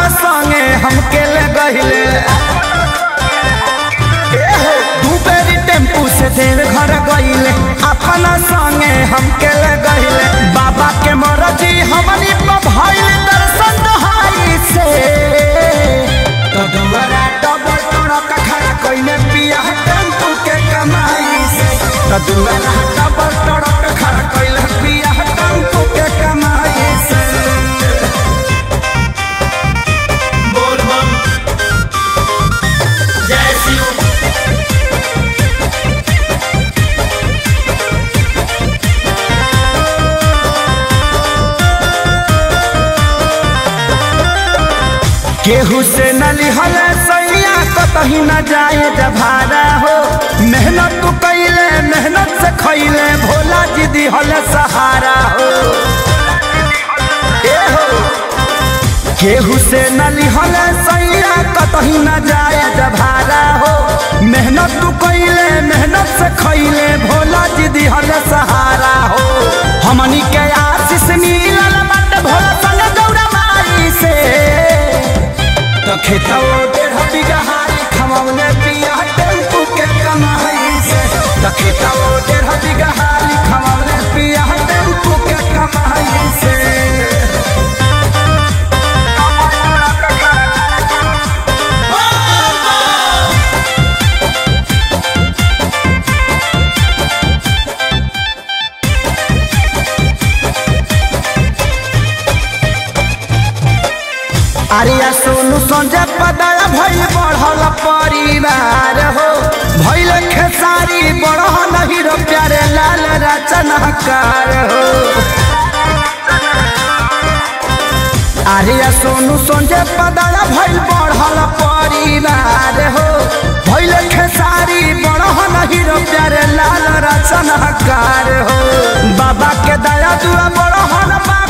अपना संगे हमके ले गहिले दू बेरी टेम्पू से देव घर गईले अपना संगे हमके ले गईले बाबा के मरजी हमनी पर भइल दर्शन दहाई से तो दुआरा डबल टोड़क खड़ा कइले पिया टेम्पू के कमाई से तो दुआरा डबल टोड़क खड़ा कइले पिया टेम्पू के कमाई से बोल बम जय शिव केहू से न लिहल सैया कतही न जाए जभारा हो मेहनत तू कैले मेहनत से खैले भोला जी दिहल सहारा हो ए हो केहू से न लिहल सैया कतही न जाए जभारा हो मेहनत तू कैले मेहनत से खैले भोला जी दिहल सहारा हो हमनी के आशीष मिलल बट भोला संग गौरा माई से तो खेतवा डेढ़ बीघा हारी खमौने पिया टेम्पू के कमाई से तो खेतवा डेढ़ बीघा हारी खमौने पिया टेम्पू के कमाई से अरिया सोनू संजय पदाया भइल बढ़ल परिवार हो भइल खेसारी बढ़ल हीरो प्यारे लाल रचनाकार हो अरिया सोनू संजय पदाया भइल बढ़ल परिवार हो भइल खेसारी बढ़ल हीरो प्यारे लाल रचनाकार हो बाबा के दया दुआ बढ़ल बा